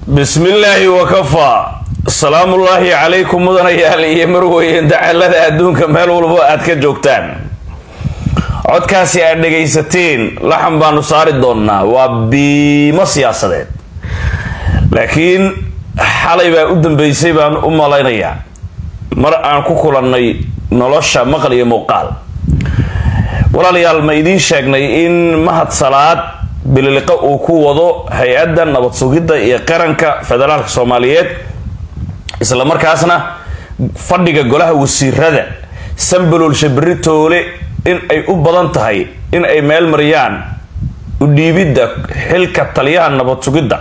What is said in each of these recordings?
bismillaahi wakafaa salaamullaahi calaykum mudanayaal iyo marweyn dacalada adduunka meel walbo aad ka joogtaan codkaasi aad dhagaysateen laxan baanu saari doonnaa waa biimo siyaasadeed laakiin xalay baa u dambeysay baan u malaynayaa mar aan ku kulannay nolosha maqal iyo muuqaal walaalayaal ma idiin sheegnay in mahad salaad bililiqo uu ku wado hay-adda nabad sugidda iyo qaranka federaalka soomaaliyeed isla markaasna fadhiga golaha wasiirada sambaloolsha berri toole in ay u badan tahay in ay meel mariyaan u dhiibidda xilka taliyaha nabad sugidda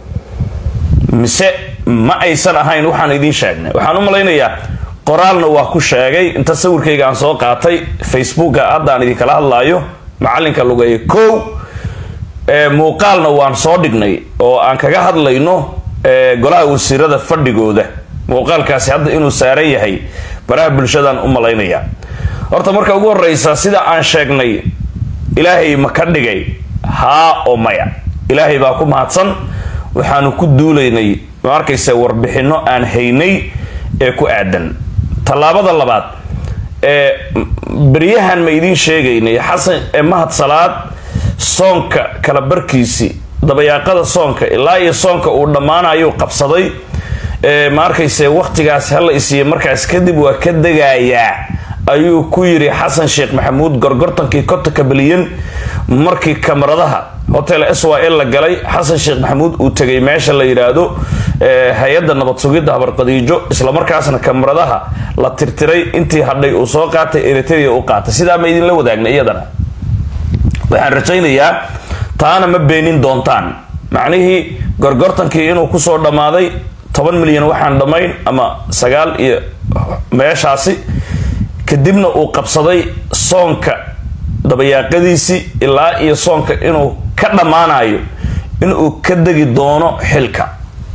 mise ma aysan ahayn waxaan idiin sheegnay waxaan u malaynayaa qoraalna waa ku sheegay inta sawirkayga aan soo qaatay facebooka hadda aan idinkala hadlaayo macalinka lugeeya kow muuqaalna waan soo dhignay oo aan kaga hadlayno golaha wasiirada fadhigooda muuqaalkaasi hadda inuu saaran yahay baraha bulshadaan u malaynaya horta marka ugu horeysa sida aan sheegnay ilaahay ma ka dhigay haa oo maya ilaahay baa ku mahadsan waxaanu ku duulaynay ma arkaysa warbixino aan haynay ee ku aadan tallaabada labaad ee beryahan ma idiin sheegaynay xasan ee mahad salaad soonka kala barkiisi dabayaaqada soonka ilaa iyo soonka uu dhammaanayuu qabsaday ma arkayse wakhtigaas hala isiiya markaas kadib waa ka degayaa ayuu ku yiri xasan sheekh maxamuud gorgortankii kotonka bilyan markii kamaradaha hotel s y l la galay xasan sheekh maxamuud uu tegay meesha la yidhaahdo hay-adda nabad sugidda habarqadiijo islamarkaasna kamaradaha la tirtiray intii hadhay uu soo qaatay eritrea u qaatay sidaa ma idinla wadaagna iyadana waxaan rajaynayaa taana ma beenin doontaan macnihii gorgortankii inuu kusoo dhammaaday toban milyan waxaan dhammayn ama sagaal iyo meeshaasi kadibna uu qabsaday soonka dabayaaqadiisii ilaa iyo soonka inuu ka dhammaanayo inuu ka degi doono xilka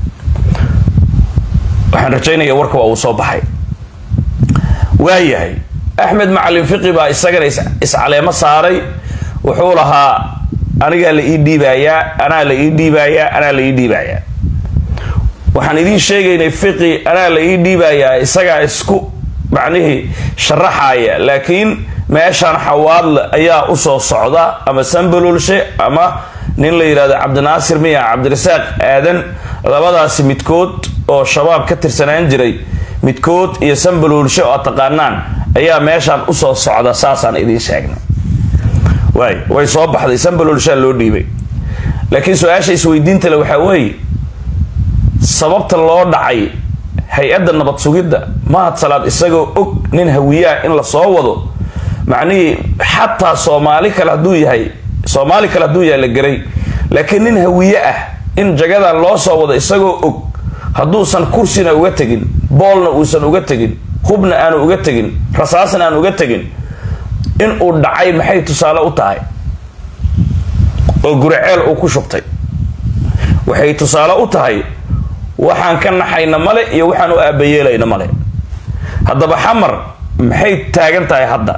waxaan rajaynaya warka waa uu soo baxay waayahay axmed macalin fiqi baa isagana iscaleemo saaray wuxuu lahaa anigaa la ii dhiibayaa anaa la ii dhiibayaa anaa la ii dhiibayaa waxaan idiin sheegaynay fiqi anaa la ii dhiibayaa isagaa isku macnihii sharaxaya laakiin meeshaan xawaadle ayaa usoo socda ama sambalolshe ama nin la yidhahdo cabdinaasir miya cabdirasaaq aadan labadaasi midkood oo shabaab ka tirsanaan jiray midkood iyo sambalolshe oo ad taqaanaan ayaa meeshaan usoo socda saasaan idiin sheegnay waay way soo baxday sambalolshaa loo dhiibay laakiin su-aasha isweydiintale waxaa weeye sababta loo dhacay hay-adda nabad sugidda mahad salaad isagoo og nin hawiyaah in la soo wado macnihii xataa soomaali kale hadduu yahay soomaali kale hadduu yahay la geray laakiin nin hawiye ah in jagadan loo soo wado isagoo og hadduusan kursina uga tegin boolna uusan uga tegin hubna aanu uga tegin rasaasna aan uga tegin in uu dhacay maxay tusaale u tahay oo guriceel uu ku shubtay waxay tusaale u tahay waxaan ka naxayna male iyo waxaan u aabayeelayna male haddaba xamar maxay taagan tahay hadda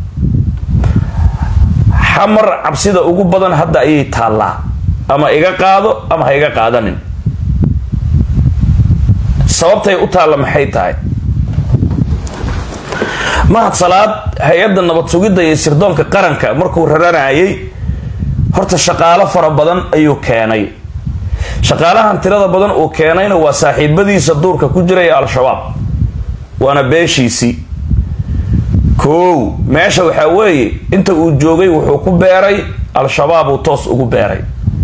xamar cabsida ugu badan hadda ayay taallaa ama iga qaado ama ha iga qaadanin sababtay u taalla maxay tahay mahad salaad hay-adda nabad sugidda iyo sirdoonka qaranka markuu raranayay horta shaqaalo fara badan ayuu keenay shaqaalahan tirada badan uu keenayna waa saaxiibadiisa duurka ku jiraya al-shabaab waana beeshiisii kow meesha waxaa weeye inta uu joogay wuxuu ku beeray al-shabaab uu toos ugu beeray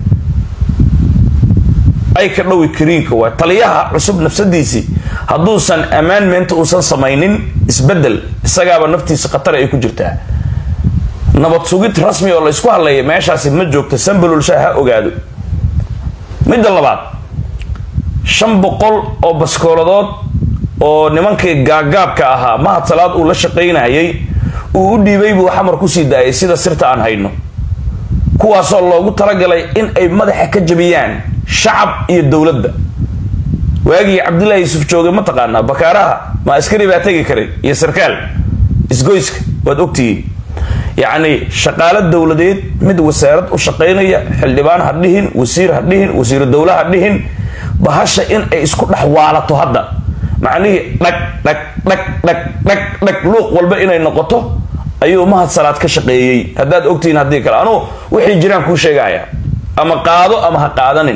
ay ka dhowi kariinka waa taliyaha cusub nafsadiisii hadduusan ammaanmeenta uusan samaynin isbedel isagaaba naftiisa khatar ay ku jirtaa nabad sugid rasmi oo la ysku hadlaya meeshaasi ma joogto sambalolsha ha ogaado midda labaad shan boqol oo baskooladood oo nimankii gaagaabka ahaa mahad salaad uu la shaqaynayay uu u dhiibay buu xamar kusii daayay sida sirta aan hayno kuwaasoo loogu talagalay in ay madaxa ka jabiyaan shacab iyo dowladda waagii cabdullaahi yuusuf joogay ma taqaanaa bakaaraha ma askari baa tegi karay iyo sarkaal isgoyska waad ogtihiin yacni shaqaalo dowladeed mid wasaarad u shaqaynaya xildhibaan ha dhihin wasiir ha dhihin wasiiru dowle ha dhihin bahasha in ay isku dhex waalato hadda macnihii dhag dhag dhag dhag dhag dhag luuq walba inay noqoto ayuu mahad salaad ka shaqeeyey haddaad ogtihiin haddii kale anugu wixii jiraan kuu sheegaya ama qaado ama ha qaadanin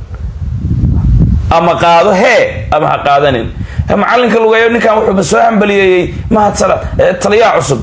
ama qaado hee ama ha qaadanin macalinka lugeeyo ninkan wuxuuba soo hambaliyeeyey mahad salaad taliyaha cusub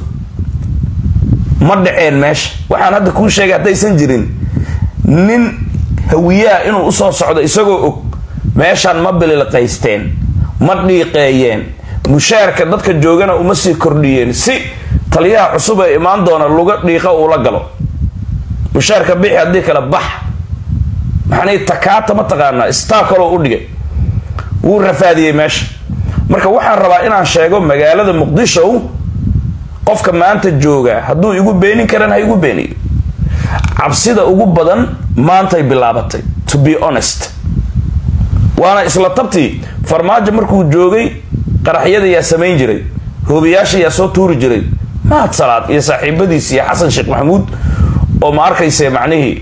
ma dhaceen meesha waxaan hadda kuu sheegay haddaysan jirin nin hawiyaha inuu usoo socdo isagoo og meeshaan ma bililqaysteen ma dhiiqeeyeen mushaarka dadka joogana uma sii kordhiyeen si taliyaha cusub ee imaan doona luga dhiiqa uula galo mushaarka bixi haddii kale bax maxanay takaata ma taqaanaa staa kaloo u dhigay wuu rafaadiyey meesha marka waxaan rabaa inaan sheego magaalada muqdisho qofka maanta jooga hadduu igu beenin karan ha igu beeniyo cabsida ugu badan maantay bilaabatay to be honest waana isla tabtii farmaajo markuu joogay qaraxyada yaa samayn jiray hoobiyaasha yaa soo tuuri jiray mahad salaad iyo saaxiibadiis iyo xasan sheekh maxamuud oo ma arkayse macnihii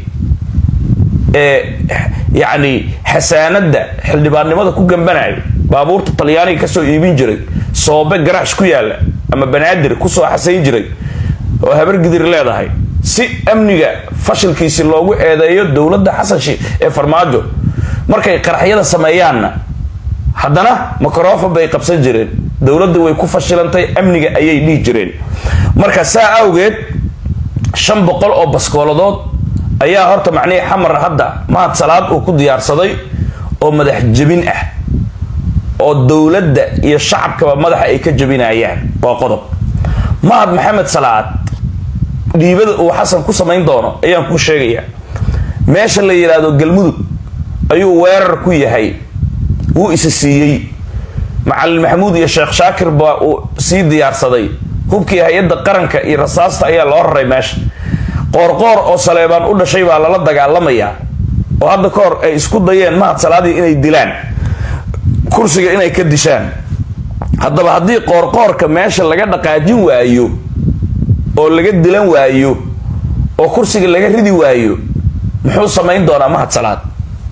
ee yacni xasaanada xildhibaannimada ku gambanayo baabuurta talyaaniga kasoo iibin jiray soobe garaash ku yaala ama banaadir kusoo xasayn jiray oo habargidir leedahay si amniga fashilkiisi loogu eedeeyo dowladda xasan sheekh ee farmaajo markay qaraxyada sameeyaanna haddana microfon bay qabsan jireen dowladda way ku fashilantay amniga ayay dhihi jireen marka saa awgeed shan boqol oo baskooladood ayaa horta macnihii xamar hadda mahad salaad uu ku diyaarsaday oo madax jebin ah oo dowladda iyo shacabkaba madaxa ay ka jebinayaan waa qodob mahad maxamed salaad dhiibada uu xasan ku samayn doono ayaan kuu sheegayaa meesha la yidhaahdo galmudug ayuu weerar ku yahay wuu isa siiyey macalin maxamuud iyo sheekh shaakir baa uu sii diyaarsaday hubkii hay-adda qaranka iyo rasaasta ayaa loo raray meesha qoorqoor oo saleebaan u dhashay baa lala dagaalamayaa oo hadda ka hor ay isku dayeen mahad salaadii inay dilaan kursiga inay ka dishaan haddaba haddii qoorqoorka meesha laga dhaqaajin waayo oo laga dilan waayo oo kursiga laga ridi waayo muxuu samayn doonaa mahad salaad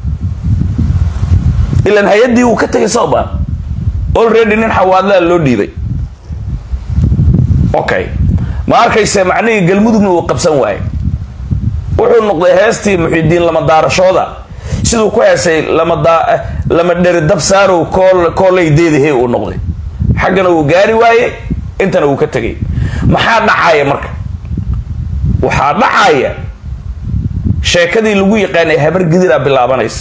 ilan hay-addii wuu ka tegay soba already nin xawaadlaa loo dhiibay okay ma arkayse macnihii galmudugna uu qabsan waaye wuxuu noqday heestii muxidiin lama daarashooda siduu ku heesay lama dheri dab saarow koolay deedahe uu noqday xaggana uu gaari waaye intana uu ka tegay maxaa dhacaya marka waxaa dhacaya sheekadii lagu yaqaanay habar gidiraa bilaabanaysa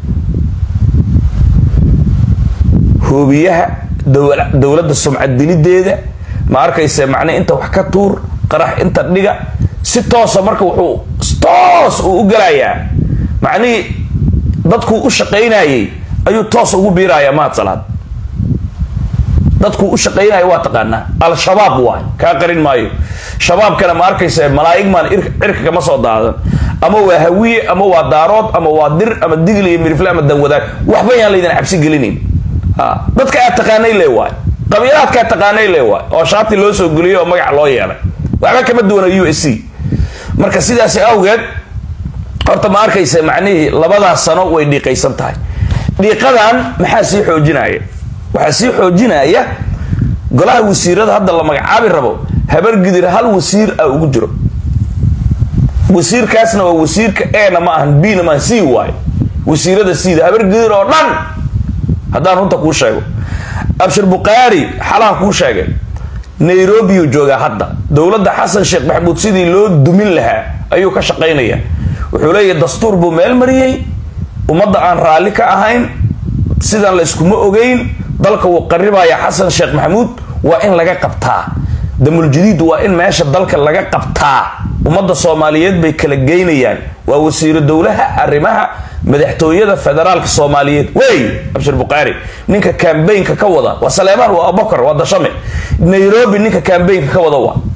hoobiyaha dowladda sumcad dilideeda ma arkayse macnii inta wax ka tuur qarax inta dhiga si toosa marka wuxuu toos uu u galayaa macnihii dadkuu u shaqaynayay ayuu toos ugu biirayaa mahad salaad dadkuu u shaqaynaya waa taqaanaa al-shabaab waay kaa qarin maayo shabaabkana ma arkayse malaa'ig maan cirka kama soo daadan ama waa hawiye ama waa daarood ama waa dir ama digl iyo mirifle ama danwadaag waxba yaan laydin cabsi gelinayn dadka aad taqaanay le waay qabiilaadkaa taqaanay le waay oo shaati loo soo geliyay oo magac loo yeelay waxba kama duwana u s c marka sidaasi awgeed horta ma arkaysa macnihii labadaas sano way dhiiqaysan tahay dhiiqadan maxaa sii xoojinaya waxaa sii xoojinaya golaha wasiirada hadda la magacaabi rabo habargidir hal wasiir ah ugu jiro wasiirkaasna waa wasiirka ena ma ahan bna maahan c waay wasiirada cda habargidir oo dhan haddaan runta kuu sheego abshir bukhaari xalaha kuu sheegay nairobiyuu joogaa hadda dowladda xasan sheekh maxamuud sidii loo dumin lahaa ayuu ka shaqaynaya wuxuu leeyahay dastuur buu meel mariyey ummadda aan raalli ka ahayn sidaan la yskuma ogeyn dalka wuu qaribaya xasan sheekh maxamuud waa in laga qabtaa damuljadiid waa in meesha dalka laga qabtaa ummadda soomaaliyeed bay kala geynayaan waa wasiiro dowlaha arrimaha madaxtooyada federaalka soomaaliyeed wey abshir bukhaari ninka kambaynka ka wada waa saleemaan waa abubakar waa dashame nairobi ninka kambaynka ka wada waa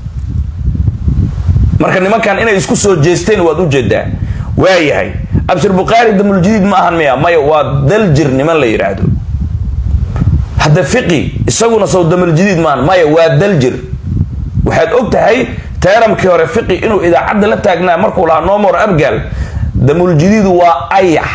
marka nimankan inay isku soo jeesteen waad ujeedaa waayahay abshir bukhaari damuljadiid ma ahan miya maya waa daljir niman la yidhaahdo hadda fiqi isaguna sow damuljadiid maahan maya waa daljir waxaad og tahay teeramkii hore fiqi inuu idaacadda la taagnaa markuu lahaa nomor abgal damuljadiidu waa ayax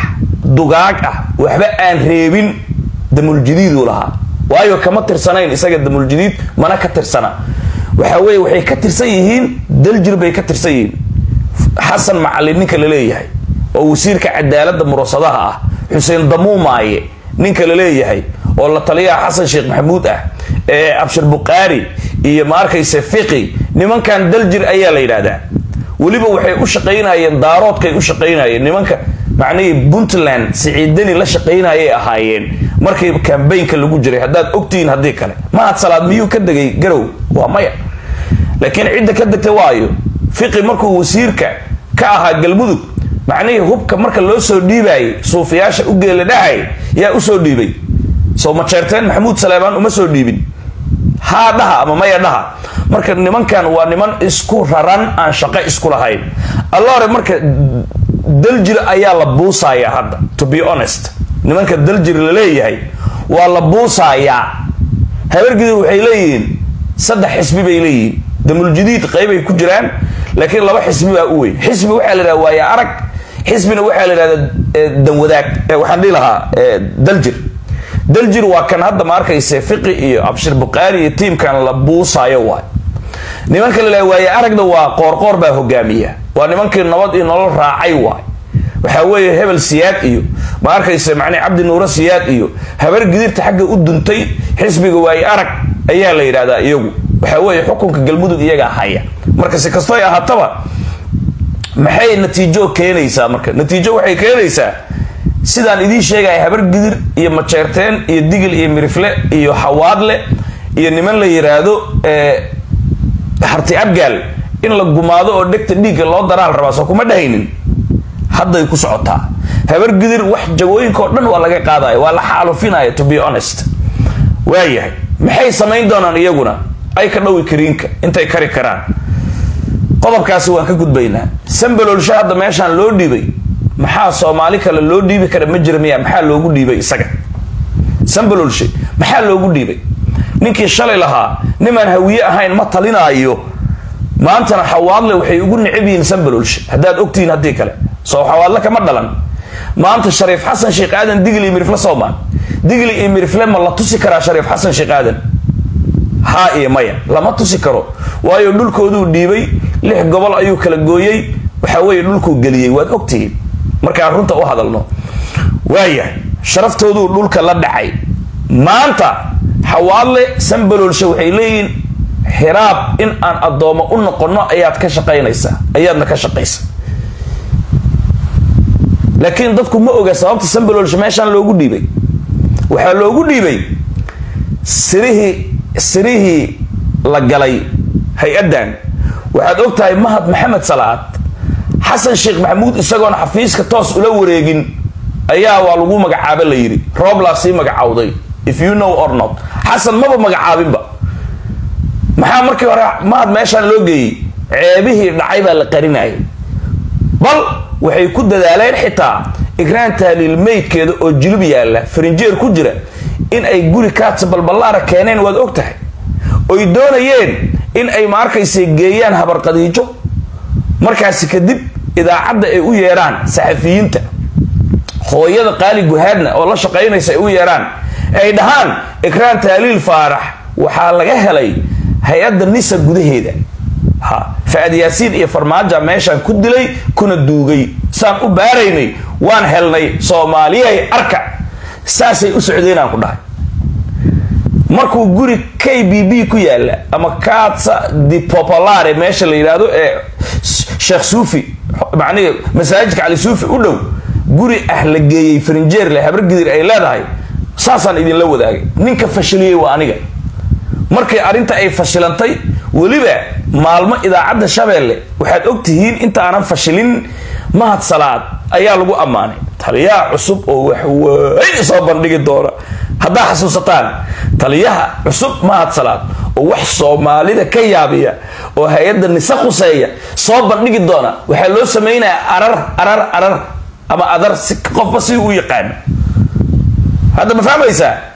dugaag ah waxba aan reebin damuljadiiduu lahaa waayo kama tirsanayn isaga damuljadiid mana ka tirsana waxa weye waxay ka tirsan yihiin daljir bay ka tirsan yihiin xasan macalin ninka la leeyahay oo wasiirka cadaalada murasadaha ah xuseen damuumaaye ninka la leeyahay oo la taliyaha xasan sheekh maxamuud ah ee abshir bukhaari iyo ma arkayse fiqi nimankan daljir ayaa la yidhaahdaa weliba waxay u shaqaynayeen daaroodkay u shaqaynayeen nimanka macnihii puntland siciidani la shaqaynayay ahaayeen markii kambaynka lagu jiray haddaad ogtihiin haddii kale mahad salaad miyuu ka degay garow waa maya laakiin cidda ka degtay waayo fiqi markuu wasiirka ka ahaa galmudug macnihii hubka marka loo soo dhiibayay suufiyaasha u geela dhahay yaa usoo dhiibay soo majeerteen maxamuud saleemaan uma soo dhiibin haa dhaha ama maya dhaha marka nimankan waa niman isku raran aan shaqo isku lahayn alla hore marka daljir ayaa la buusayaa hadda to be honest nimanka daljir la leeyahay waa la buusayaa habargidir waxay leeyihiin saddex xisbi bay leeyihiin damuljadiid qeybay ku jiraan laakiin laba xisbi baa u weyn xisbi waxaa la yidhahda waaya arag xisbina waxaa la yidhahda danwadaag waxaan dhihi lahaa daljir daljir waa kan hadda ma arkayse fiqi iyo abshir bukhaari iyo tiimkan la buusaayo waay nimanka la leeyahay waaya aragna waa qoorqoor baa hogaamiya waa nimankii nabad iyo nolol raacay waay waxaa weeye hebel siyaad iyo ma arkayse macnii cabdi nuure siyaad iyo habar gidirta xagga u duntay xisbiga waaye arag ayaa la yidhahdaa iyagu waxaa weeye xukunka galmudug iyagaa haya marka si kastoy ahaataba maxay natiijo keenaysaa marka natiijo waxay keenaysaa sidaan idiin sheegaya habar gidir iyo majeerteen iyo digil iyo mirifle iyo xawaadle iyo niman la yiraahdo harti abgaal in la gumaado oo dhegta dhiigga loo daraal rabaa soo kuma dhahaynin hadday ku socotaa habar gidir wax jagooyinka oo dhan waa laga qaadaya waa la xaalufinaya to be honest waayahay maxay samayn doonaan iyaguna ay ka dhowi kariinka intay kari karaan qodobkaasi waan ka gudbaynaa sambaloolsho hadda meeshaan loo dhiibay maxaa soomaali kale loo dhiibi kara ma jira miya maxaa loogu dhiibay isaga sambaloolshe maxaa loogu dhiibay ninkii shalay lahaa nimaan hawiye ahayn ma talinaayo maantana xawaadle waxay ugu necab yihiin sambaloolshe haddaad ogtihiin haddii kale soo xawaadle kama dhalan maanta shariif xasan sheekh aadan digli iyo mirifle soomaan digli iyo mirifle ma la tusi karaa shariif xasan sheekh aadan haa iyo maya lama tusi karo waayo dhulkooduu dhiibay lix gobol ayuu kala gooyey waxa weeye dhulkuu geliyey waad ogtihiin markaan runta u hadalno waaya sharaftooduu dhulka la dhacay maanta xawaadle sambaloolshe waxay leeyihiin hiraab in aan addoommo u noqonno ayaad ka shaqaynaysaa ayaadna ka shaqaysa laakiin dadku ma oga sababta sambaloolshe meeshaan loogu dhiibay waxaa loogu dhiibay sirihii sirihii la galay hay-addan waxaad og tahay mahad maxamed salaad xasan sheekh maxamuud isagoona xafiiska toos ula wareegin ayaa waa lagu magacaaba la yidhi rooblaa sii magacawday if you know or not xasan maba magacaabinba maxaa markii hore mahad meeshaan loo geeyey ceebihii dhacay baa la qarinayay bal waxay ku dadaaleen xitaa igraan taaliil meydkeeda oo jilib yaalla farinjeer ku jira in ay guri kaatsa balballaara keeneen waad og tahay oy doonayeen in ay ma arkaysa geeyaan habarqadiijo markaasi kadib idaacadda ay u yeedhaan saxafiyiinta hooyada qaali guhaadna oo la shaqaynaysa ay u yeedhaan ay dhahaan ikraan taaliil faarax waxaa laga helay hay-adda nisa gudaheeda ha fa-ad yaasiin iyo farmaaja meeshaan ku dilay kuna duugay saan u baaraynay waan helnay soomaaliyahay arka saasay u socdeenaan ku dhahay markuu guri k b b ku yaala ama katsa di popolare meesha la yidhaahdo ee sheekh suufi macnihi masaajidka cali suufi u dhow guri ah la geeyey farinjeerle habargidir ay leedahay saasaan idinla wadaagay ninka fashiliyey waa aniga markii arrinta ay fashilantay weliba maalmo idaacadda shabeelle waxaad og tihiin inta aanan fashilin mahad salaad ayaa lagu ammaanay taliyaha cusub oo waxweyn soo bandhigi doona haddaa xasuusataan taliyaha cusub mahad salaad oo wax soomaalida ka yaabiya oo hay-adda nise khuseeya soo bandhigi doona waxaa loo samaynayaa arar arar arar ama adar si qofba si u yaqaan hadda ma fahmaysaa